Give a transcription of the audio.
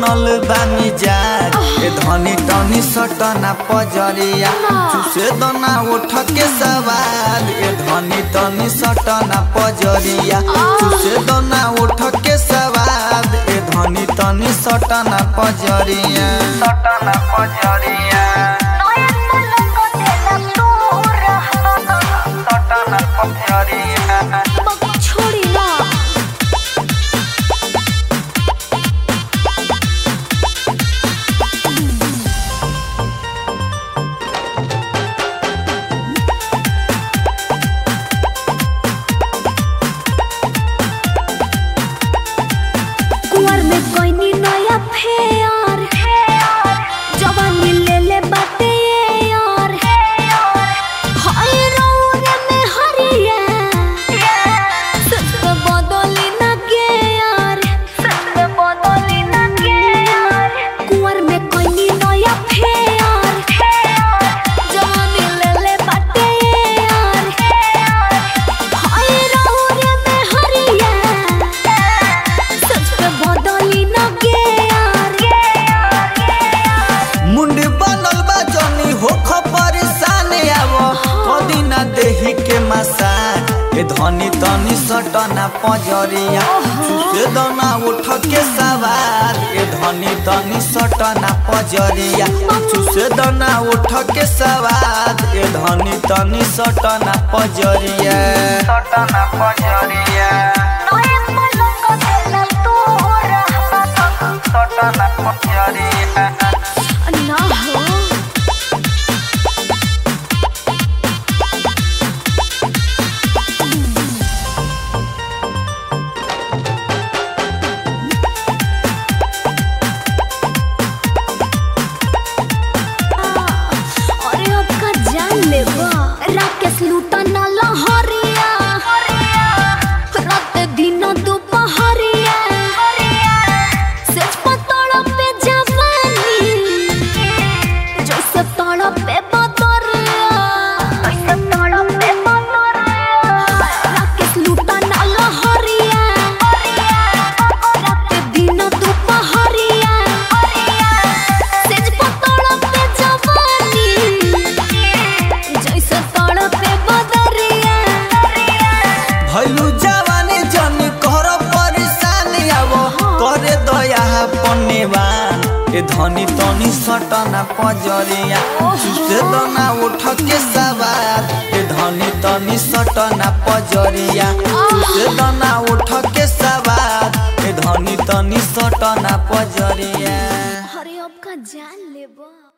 बनल बा मिजाज ए धनी तनी सटना पजरिया चुसे दना उठ के सवाल ए धनी तनी सटना पजरिया चुसे दना उठ के सवाल ए धनी तनी सटना पजरिया सटना पजरिया नयन पलक देला तोरा सटना पजरिया बक छोड़ी ना कुंवर में कोई नी नया फेयर जवानी ले ले बाटे ये यार हाय रौरे में हरिया सत्य बदली ना के यार सत्य बदली ना के यार कुंवर में कोई नी नया फेयर जवानी ले ले बाटे ये यार हाय रौरे में हरिया सच पे बदली ना के यार मुंड बनल बा जनी होख परेशान आव कदी ना देही के मसान ए धनी तनी सटना पजरिया चुसे दना उठ के सवार ए धनी तनी सटना पजरिया चुसे दना उठ के सवार ए धनी तनी सटना पजरिया सटना पजरिया नए पलक देला तोरा सटना पजरिया ना हो अरे अब का जान लेबा राकेश लूटा ना लहरिया रात दिन दोपहरिया सेज पतड़ पे जवानी जैसे तड़ पे बदरिया जैसे तड़ पे बदरिया राकेश लूटा ना लहरिया रात दिन दोपहरिया सेज पतड़ पे जवानी जैसे तड़ पे बदरिया भैलू जवानी जन कर परेशान आव करे दया पन्नेवान ए धनी तनी सटना पजरिया चुसे दना उठ के सवार ए धनी तनी सटना पजरिया चुसे दना उठ के सवार ए धनी तनी सटना पजरिया अरे अब का जान लेबा